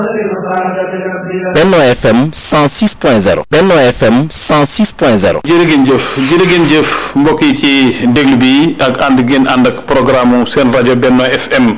Benno FM 106.0 Benno FM 106.0 jërë ngeen jëf jërë ngeen jëf mbokk yi ci déglu bi ak ànd ngeen ànd ak programme seen rajo Benno FM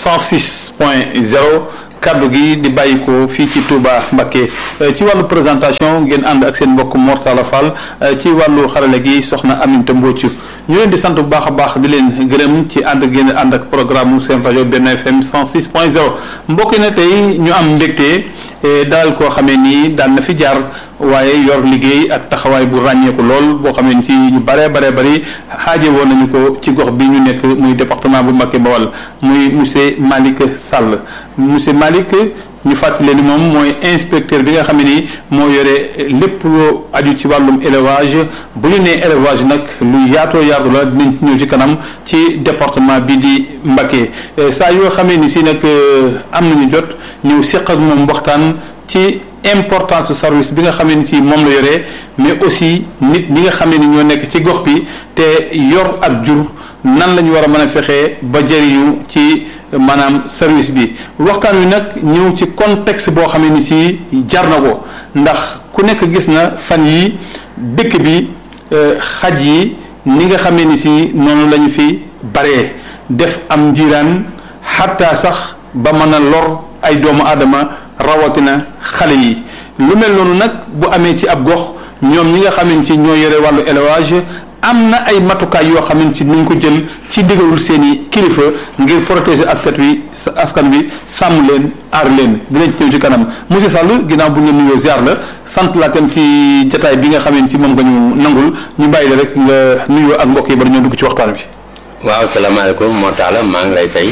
106.0 kaddu gi di bàyyi ko fii ci Touba Mbacké ci wàllu présentation ngeen ànd ak seen mbokk Mortala Fall ci wàllu xarale gi soxna Aminta Mbocc ñu leen di sant bu baax a baax di leen gërëm ci ànd ngeen ànd ak programme seen rajo Benno FM 106.0 mbokk yi ne tey ñu am mbégte daal koo xamee nii daan na fi jaar waaye yor liggéey ak taxawaay bu ràññeeku lool boo xamee ni ci ñu baree baree bari xaaje woon nañu ko ci gox bi ñu nekk muy département bu Mbacké Bawal muy monsieur Malick Sall monsieur Malick ñu fàttali ni moom mooy inspecteur bi nga xam ne ni moo yore lépp loo aju ci wàllum élevage bu ñu nee élevage nag lu yaatoo yaatu la dinañ ñëw ci kanam ci département bi di Mbacké saa yoo xamee ni si nag am nañu jot ñëw seq ak moom waxtaan ci importance service bi nga xamee ni si moom la yoree mais aussi nit ñi nga xamee ni ñoo nekk ci gox bi te yor ak jur nan la ñu war a mën a fexee ba jëriñu ci maanaam service bi waxtaan wi nag ñëw ci contexte boo xamee ni si jar na ko ndax ku nekk gis na fan yi dëkk bi xaj yi ni nga xamee ni si noonu la ñu fi baree def am njiiraan xataa sax ba mën a lor ay doomu aadama rawatina xale yi lu mel noonu nag bu amee ci ab gox ñoom ñi nga xamante ci ñoo yore wàllu élevage am na ay matukaay yoo xamante ci nañ ko jël ci digalul seen i kilifa ngir protéger askan wi askan wi sàmm leen aar leen dinañ ñëw ci kanam monsieur Sall ginnaaw bu ngeen nuyoo ziar la sant laa tam ci jataay bi nga xamante ci moom nga ñu nangul ñu bàyyi la rek nga nuyoo ak mbokk yi bari ñoo dugg ci waxtaan bi. waaw salaamaaleykum moo taala maa ngi lay fay.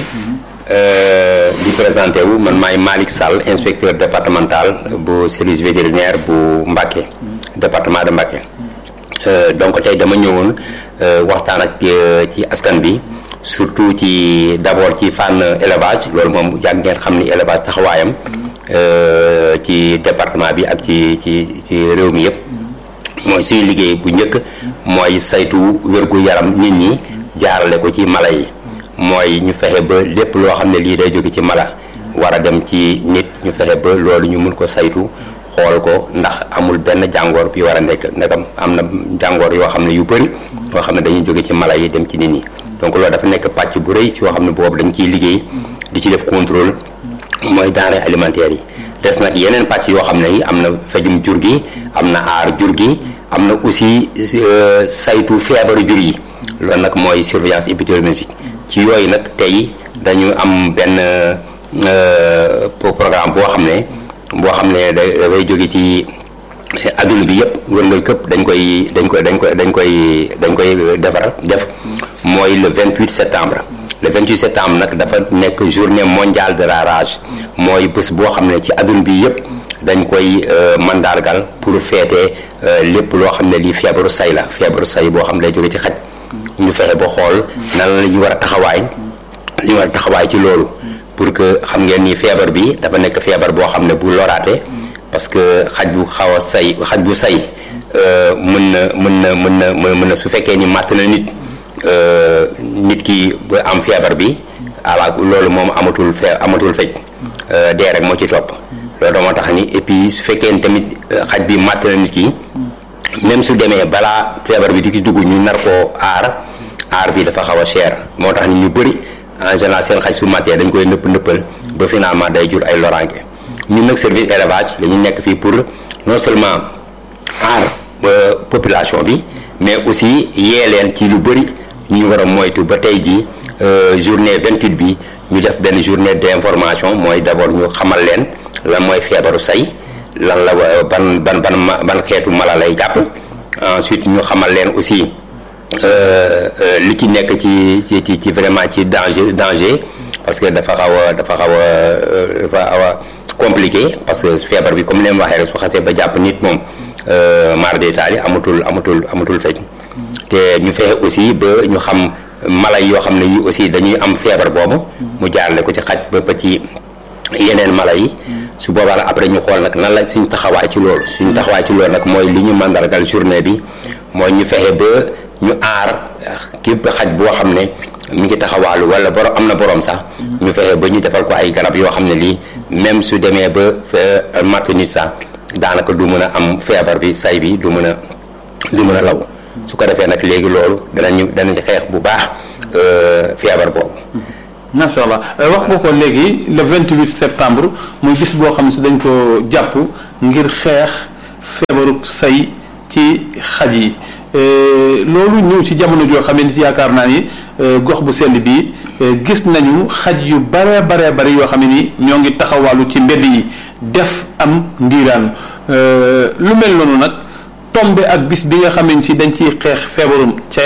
di présenté wu man maay Malick Sall inspecteur départemental bu service vétérinaire bu Mbacké département de Mbacké donc tey dama ñëwoon waxtaan ak ci askan bi surtout ci d'abord ci fànn élevage loolu moom yàgg ngeen xam ni élevage taxawaayam ci département bi ak ci ci ci réew mi yëpp mooy suy liggéey bu njëkk mooy saytu wérgu yaram nit ñi jaarale ko ci mala yi mooy ñu fexe ba lépp loo xam ne lii day jóge ci mala war a dem ci nit ñu fexe ba loolu ñu mun ko saytu xool ko ndax amul benn jàngoor bi war a nekk ndegam am na jàngoor yoo xam ne yu bëri yoo xam ne dañuy jóge ci mala yi dem ci nit ñi donc loolu dafa nekk pàcc bu rëy ci yoo xam ne boobu dañ ciy liggéey di ci def contrôle mooy denrées alimentaires yi des nag yeneen pàcc yoo xam ne yi am na fejum jur gi am na aar jur gi am na aussi saytu feebaru jur yi loolu nag mooy surveillance épidémiologique ci yooyu nag tey dañu am benn programme boo xam ne boo xam ne dafay jóge ci adduna bi yëpp wërngal këpp dañ koy dañ koy dañ koy dañ koy dañ koy defar def mooy le 28 septembre le 28 septembre nag dafa nekk journée mondiale de la rage mooy bés boo xam ne ci adduna bi yëpp dañ koy mandargal pour feete lépp loo xam ne lii feebaru say la feebaru say boo xam ne lay jóge ci xaj ñu fexe ba xool nan la ñu war a taxawaay li ñu war a taxawaay ci loolu pour que xam ngeen ni feebar bi dafa nekk feebar boo xam ne bu loraate parce que xaj bu xaw a say xaj bu say mën na mën na mën na mën na su fekkee ni màtt na nit nit ki ba am feebar bi ala loolu moom amatul fee amatul fej dee rek moo ci topp loolu moo tax ni et puis su fekkee ni tamit xaj bi màtt na nit ki même su demee balaa feebar bi di ki dugg ñu nar koo aar aar bi dafa xaw a cher moo tax ni ñu bëri en général seen xaj su màttee dañ koy nëpp nëppal ba finalement day jur ay loraange ñun nag service élevage dañu nekk fii pour non seulement aar population bi mais aussi yee leen ci lu bëri ñu war a moytu ba tey jii journée 28 bi ñu def benn journée d'information mooy d'abord ñu xamal leen lan mooy feebaru say lan la ban ban ban ban xeetu mala lay jàpp ensuite ñu xamal leen aussi li ci nekk ci ci ci ci vraiment ci danger danger parce que dafa xaw a dafa xaw a dafa xaw a compliqué parce que feebar bi comme leen waxee rek su xasee ba jàpp nit moom mar détail amatul amatul amatul fej te ñu fexe aussi ba ñu xam mala yoo xam ne yi aussi dañuy am feebar boobu mu jaarale ko ci xaj ba ba ci yeneen mala yi su boobaa nag après ñu xool nag nan la suñu taxawaay ci loolu suñu taxawaay ci loolu nag mooy li ñu mandargal journée bi mooy ñu fexe ba ñu aar képp xaj boo xam ne mi ngi taxawaalu wala borom am na borom sax ñu fexe ba ñu defal ko ay garab yoo xam ne lii même su demee ba matt nit sax daanaka du mën a am feebar bi say bi du mën a du mën a law su ko defee nag léegi loolu danañu danañ xeex bu baax feebar boobu macha allah wax nga ko léegi le 28 septembre muy bis boo xam ne si dañ ko jàpp ngir xeex feebaru say ci xaj yi loolu ñëw ci jamono joo xam ne yaakaar naa ni gox bu sell bii gis nañu xaj yu bare bare bare yoo xam ne ni ñoo ngi taxawaalu ci mbedd yi def am ndiiraan lu mel noonu nag tombe ak bis bi nga xam ne si dañ ciy xeex feebarum ca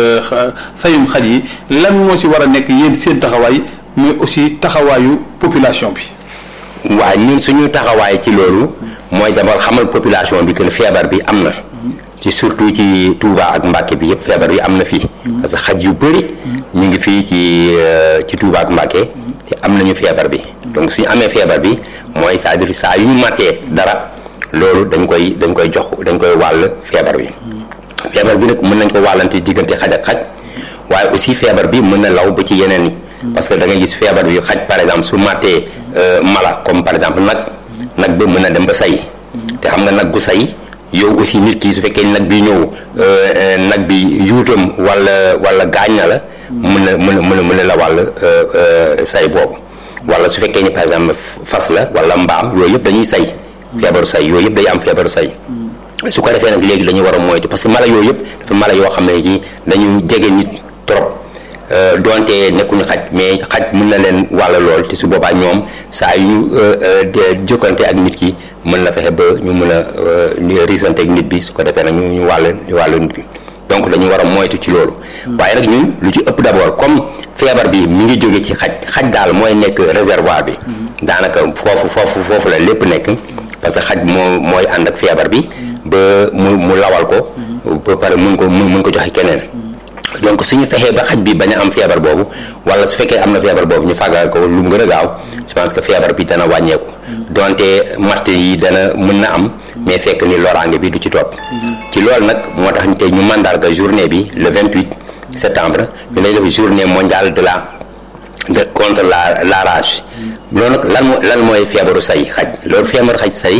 sayum xaj yi lan moo ci war a nekk yéen seen taxawaay mais aussi taxawaayu population bi. waaw ñun suñu taxawaay ci loolu mooy demal xamal population bi que feebar bi am na. ci surtout ci Touba ak Mbacke bi yëpp feebar bi am na fii. parce que xaj yu bëri. ñu ngi fii ci ci Touba ak Mbacke. te am nañu feebar bi. donc suñu amee feebar bi mooy c'est-à-dire saa yu ñu matee dara loolu dañ koy dañ koy jox dañ koy wàll feebar bi. feebar bi nag mën nañ ko wàllante diggante xaj ak xaj waaye aussi feebar bi mën na law ba ci yeneen yi. parce que da ngay gis feebar bi xaj par exemple su matee mala comme par exemple nag nag ba mën na dem ba say. te xam nga nag gu say. yow aussi nit ki su fekkee nag bi ñëw nag bi yuutam wala wala gaañ na la mën na mën na mën na mën na la wàll say boobu wala su fekkee ni par exemple fas la wala mbaam yooyu yëpp dañuy say feebaru say yooyu yëpp day am feebaru say su ko defee nag léegi dañu war a moytu parce que mala yooyu yëpp dafa mala yoo xam ne ci dañu jege nit trop donte nekkuñu xaj mais xaj mën na leen wàll lool te su boobaa ñoom saa yu ñu jokkante ak nit ki mën na fexe ba ñu mën a risante ak nit bi su ko defee nag ñu ñu wàll ñu wàll nit bi donc dañu war a moytu ci loolu waaye nag ñun lu ci ëpp d'abord comme feebar bi mi ngi jóge ci xaj xaj daal mooy nekk réservoir bi daanaka foofu foofu foofu la lépp nekk parce que xaj moo mooy ànd ak feebar bi ba mu mu lawal ko ba pare mun ko mun ko joxe keneen donc suñu fexee ba xaj bi bañ a am feebar boobu wala su fekkee am na feebar boobu ñu fàggal ko lu mu gën a gaaw je pense que feebar bi dana wàññeeku donte matt yi dana mën na am mais fekk ni loraange bi du ci topp ci loolu nag moo tax tey ñu mandarga journée bi le 28 septembre ñu lay def journée mondiale de la de contre la la rage loolu nag lan moo lan mooy feebaru say xaj loolu feebaru xaj say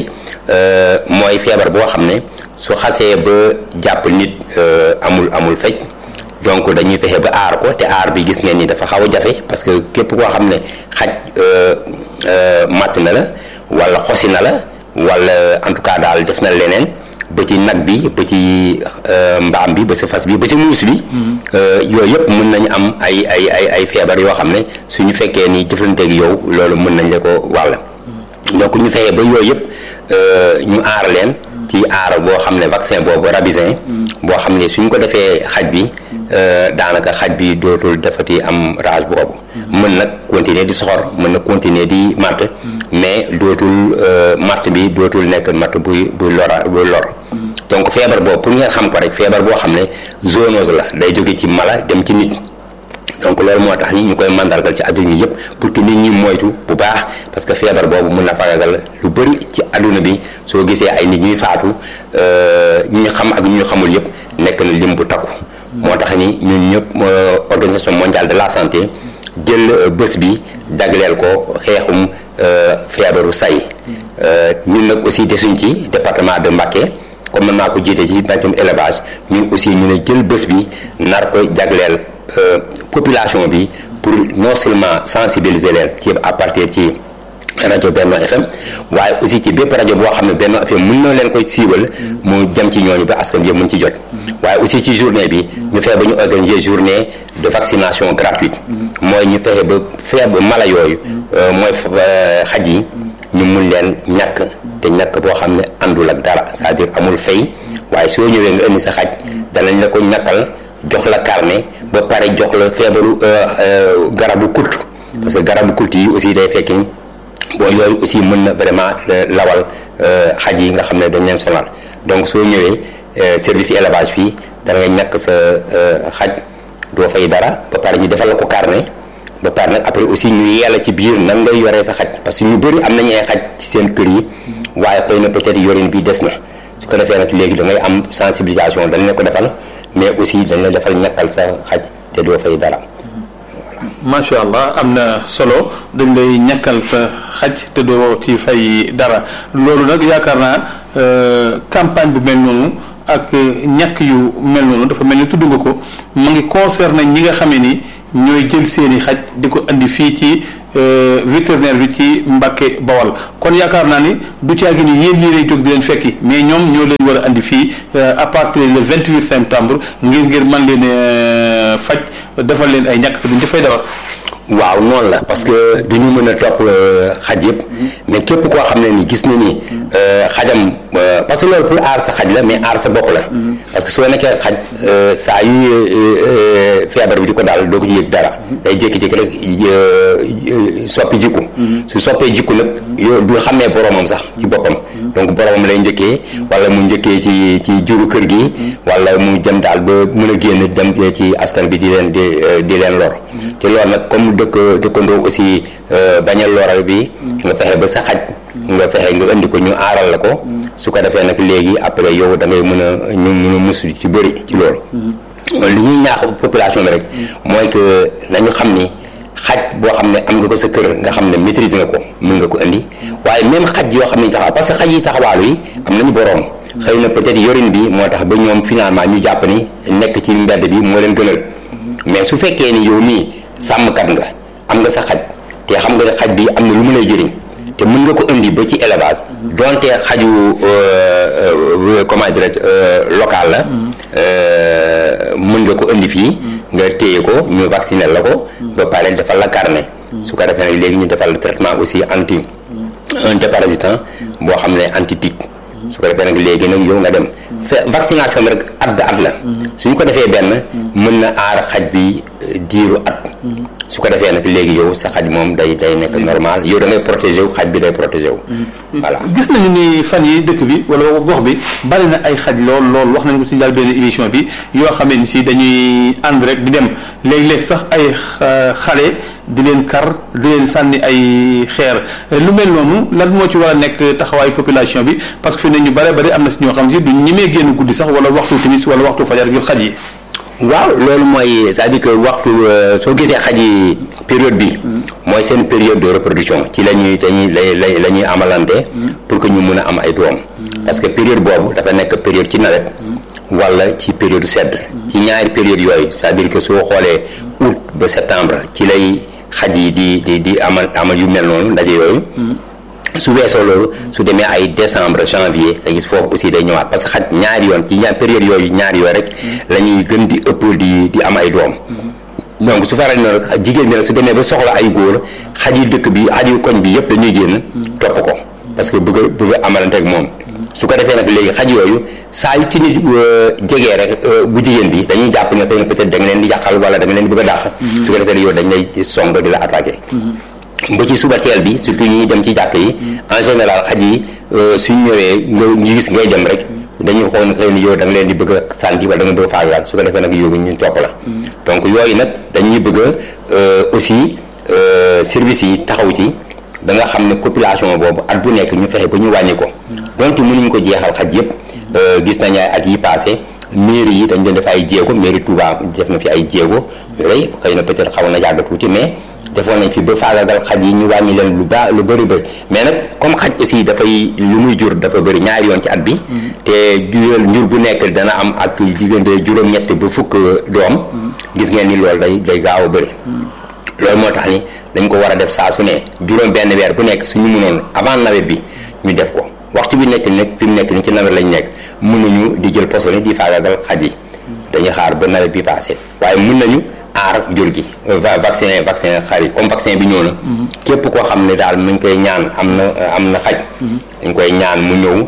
mooy feebar boo xam ne su xasee ba jàpp nit amul amul fej donc dañuy fexe ba aar ko te aar bi gis ngeen ni dafa xaw a jafe parce que képp koo xam ne xaj matt na la wala xosi na la wala en tout cas daal def na leneen ba ci nag bi ba ci mbaam bi ba ci fas bi ba ci muus bi yooyu yëpp mën nañu am ay ay ay ay feebar yoo xam ne suñu fekkee ni jëflanteeg yow loolu mën nañ la ko wàll donc ñu fexe ba yooyu yëpp ñu aar leen ci aar boo xam ne vaccin boobu rabisin boo xam ne suñ ko defee xaj bi daanaka xaj bi dootul defati am rage boobu mën nag continuer di soxor mën na continuer di matt mais dootul matt bi dootul nekk matt buy buy lora buy lor donc feebar boobu pour ngeen xam ko rek feebar boo xam ne zoonose la day jóge ci mala dem ci nit donc loolu moo tax ñi ñu koy mandargal ci adduna yëpp pour que nit ñi moytu bu baax parce que feebar boobu mën na fagagal lu bëri ci adduna bi soo gisee ay nit ñuy faatu ñu ñu xam ak ñu ñu xamul yëpp nekk na lim bu takku. moo tax ni ñun ñëpp organisation mondiale de la santé jël bés bi jagleel ko xeexum feebaru say ñun nag aussi desuñ ci département de Mbacké comme man maa ko jiite ci mbàccum élevage ñun aussi ñu ne jël bés bi nar ko jagleel. population bi pour non seulement sensibiliser leen ci à partir ci rajo Benno FM waaye aussi ci bépp rajo boo xam ne Benno FM mën na leen koy siiwal mu jëm ci ñooñu ba askan yëpp mën ci jot waaye aussi ci journée bi ñu fexe ba ñu organiser journée de vaccination gratuite mooy ñu fexe ba fexe ba mala yooyu mooy xaj yi ñu mun leen ñàkk te ñàkk boo xam ne àndul ak dara c'est-à-dire amul fay waaye soo ñëwee nga indi sa xaj danañ la ko ñàkkal jox la carnet ba pare jox la feebaru garabu kult parce que garabu kult yi aussi day fekki bon yooyu aussi mën na vraiment lawal xaj yi nga xam ne dañ leen sonal donc soo ñëwee service élevage fii da nga ñàkk sa xaj doo fay dara ba pare ñu defal la ko carnet ba pare nag après aussi ñu yeela ci biir nan ngay yoree sa xaj parce que ñu bëri am nañu ay xaj ci seen kër yi waaye xëy na peut-être yorin bi des na su ko defee nag léegi da ngay am sensibilisation dañ la ko defal mais aussi dañ la defal ñàkkal sa xaj te doo fay dara macha allah am na solo dañ lay ñàkkal sa xaj te doo ci fay dara loolu nag yaakaar naa campagne bu mel noonu ak ñàkk yu mel noonu dafa mel ni tudd nga ko mu ngi concerné ñi nga xamee ni ñooy jël seeni xaj di ko andi fii ci vétérinaire bi ci Mbàkke Bawal kon yaakaar naa ni du caagi ni yéen yéenay jóg di leen fekki mais ñoom ñoo leen war a andi fii à partir le 28 septembre ngir ngir man leen faj defal leen ay ñàkk te duñ dafay dawal waaw noonu la parce que du ñu mën a topp xaj yëpp mais képp koo xam ne ni gis na ni xajam parce que loolu pour aar sa xaj la mais aar sa bopp la parce que soo nekkee xaj saa yu feebar bi di ko daal doo ko yëg dara day jékki-jékki rek soppi jikku su soppee jikku nag yow du xamee boromam sax ci boppam donc boromam lay njëkkee wala mu njëkkee ci ci juru kër gi wala mu jëm daal ba mën a génn dem ci askan bi di leen di di leen lor te loolu nag comme dëkk dëkkandoo aussi bañal loral bi nga fexe ba sa xaj nga fexe nga indi ko ñu aaral la ko su ko defee nag léegi après yow da ngay mën a ñu mën a musu ci bëri ci loolu li ñuy ñaax population bi rek mooy que nañu xam ni xaj boo xam ne am nga ko sa kër nga xam ne maîtriser nga ko mën nga ko indi waaye même xaj yoo xam ne taxaw parce que xaj yi taxawaalu yi am nañu boroom xëy na peut-être yorin bi moo tax ba ñoom finalement ñu jàpp ni nekk ci mbedd bi moo leen gënal mais su fekkee ni yow mii sàmmkat nga am nga sa xaj te xam nga ne xaj bi am na lu mu lay jëriñ te mën nga ko indi ba ci élevage donte xaju comment dirais local la mën nga ko indi fii nga téye ko ñu vacciner la ko ba pare defal la carnet su ko defee nag léegi ñu defal la traitement aussi anti un déparasitant boo xam ne anti tic su ko defee nag léegi nag yow nga dem fe vaccination bi rek at ba at la suñ ko defee benn mën na aar xaj bi diiru at su ko defee nag léegi yow sa xaj moom day day nekk normal yow da ngay protégé wu xaj bi day protégé wu voilà gis nañu ni fan yi dëkk bi wala gox bi bari na ay xaj lool lool wax nañu ko ci daal benn émission bi yoo xam ne si dañuy ànd rek di dem léeg-léeg sax ay xale di leen kar di leen sànni ay xeer lu mel noonu lan moo ci war a nekk taxawaayu population bi parce que fi ne ñu bare bari am na si ñoo xam si du ñemee génn guddi sax wala waxtu timis wala waxtu fajar ngir xaj yi waaw loolu mooy c'est-à-dire que waxtu soo gisee xaj yi période bi mooy seen période de reproduction ci la ñuy dañuy la la ñuy amalante pour que ñu mun a am ay doom parce que période boobu dafa nekk période ci nawet wala ci période sedd ci ñaari période yooyu c'est-à-dire que soo xoolee août ba septembre ci lay xaj yi di di di amal amal yu mel noonu ndaje yooyu su weesoo loolu su demee ay décembre janvier da gis foofu aussi day ñëwaat parce que xaj ñaari yoon ci ñaar période yooyu ñaari yooyu rek la ñuy gën di ëpp di di am ay doom donc su faral na rek jigéen bi su demee ba soxla ay góor xaj yi dëkk bi xaj yu koñ bi yëpp dañuy génn topp ko parce que bëgg a bëgg a amalante ak moom su ko defee nag léegi xaj yooyu saa yu ci nit jegee rek bu jigéen bi dañuy jàpp ne xëy na peut-être da nga leen di yàqal wala da nga leen di bëgg a dàq su ko defee yow dañ lay song di la attaqué ba ci suba teel bi surtout ñuy dem ci jàkk yi en général xaj yi suñ ñëwee nga ñu gis ngay dem rek dañuy xool xëy na yow da nga leen di bëgg a sànni wala da nga bëgg a faagaal su ko defee nag yow ñu topp la donc yooyu nag dañuy bëgg a aussi service yi taxaw ci ba nga xam ne population boobu at bu nekk ñu fexe ba ñu wàññi ko donte mënuñ ko jeexal xaj yëpp gis nañ ay at yi passé mairie yi dañ doon def ay jéego mairie Touba def na fi ay jéego yooyu xëy na peut-être xaw na yàgg tuuti mais defoon nañ fi ba faagagal xaj yi ñu wàññi leen lu baax lu bëri bëri mais nag comme xaj aussi dafay lu muy jur dafa bëri ñaari yoon ci at bi te jural njur bu nekk dana am ak diggante juróom-ñett ba fukk doom gis ngeen ni loolu day day gaaw a bëri loolu moo tax ni dañ ko war a def saa su ne juróom benn weer bu nekk suñu mënoon avant nawet bi ñu def ko waxtu bi nekk nag fi mu nekk ni ci nawet lañ nekk mënuñu di jël poson yi di faagagal xaj yi dañuy xaar ba nawet bi passé waaye mën nañu aar jur gi vaccin vaccin xar yi comme vaccin bi ñëw na képp koo xam ne daal mu ngi koy ñaan am na am na xaj dañ koy ñaan mu ñëw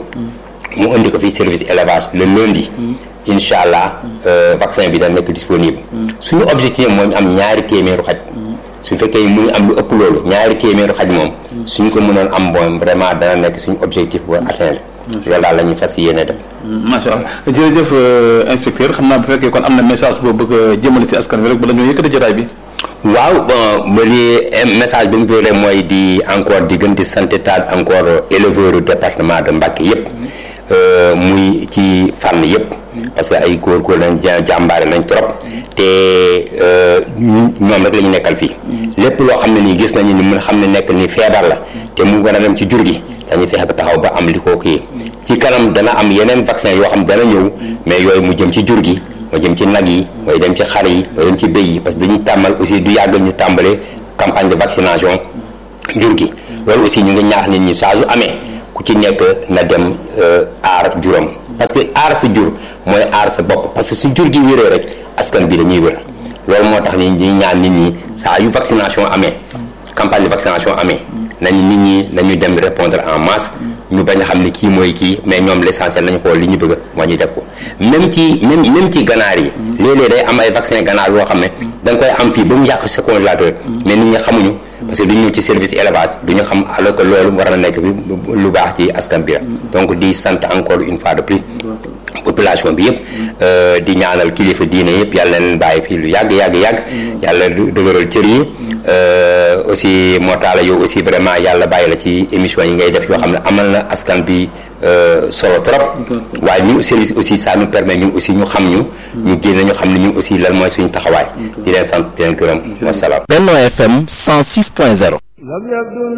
mu indi ko fi service élevage le lundi incha allah vaccin bi da nekk disponible suñu objectif mooy ñu am ñaari téeméeru xaj su fekkee mu ngi am lu ëpp loolu ñaari téeméeru xaj moom suñ ko mënoon am bon vraiment dana nekk suñu objectif ba atteindre loolu daal la ñuy fas yéene def macha allah jërëjëf inspecteur xam naa bu fekkee kon am na message boo bëgg a jëmale ci askan wi rek bala ñoo yëkkati jotaay bi waaw bon ba li message bi mu bëre mooy di encore di gën di sant taal encore éleveur département de Mbacké yëpp muy ci fànn yëpp parce que ay góor góor lañ jàmbaare nañ trop te ñoom rek la ñu nekkal fii lépp loo xam ne nii gis nañu ni mun xam ne nekk ni feebar la te mu war a dem ci jur gi dañuy fexe ba taxaw ba am li ko kii ci kanam dana am yeneen vaccin yoo xam dana ñëw mais yooyu mu jëm ci jur gi mu jëm ci nag yi mooy dem ci xar yi mooy dem ci béy yi parce que dañuy tàmmal aussi du yàgg ñu tàmbale campagne de vaccination jur gi loolu aussi ñu ngi ñaax nit ñi saa su amee ku ci nekk na dem aar juróom parce que aar sa jur mooy aar sa bopp parce que su jur gi wéree rek askan bi dañuy wér loolu moo tax ni ñuy ñaan nit ñi saa yu vaccination amee campagne de vaccination amee nañu nit ñi nañu dem répondre en masse ñu bañ a xam ne kii mooy kii mais ñoom l'essentiel nañu xool li ñu bëgg moo ñu def ko même ci même même ci ganaar yi léeg-léeg day am ay vaccin ganaar yoo xam ne da nga koy am fii ba mu yàq sa congélateur mais nit ñi xamuñu parce que du ñëw ci service élevage du ñu xam alors que loolu war na nekk bi lu baax ci askan bi la donc di sant encore une fois de plus population bi yëpp di ñaanal kilifa diine yëpp yàlla leen bàyyi fii lu yàgg yàgg yàgg yàlla dëgëral cër yi aussi moo taala yow aussi vraiment yàlla bàyyi la ci émission yi ngay def yoo xam ne amal na askan bi solo trop waaye ñun service aussi ça nous permet ñun aussi ñu xam ñu ñu génne ñu xam ne ñun aussi lan mooy suñu taxawaay di leen sant di leen gërëm wasalaam Benno FM 106.0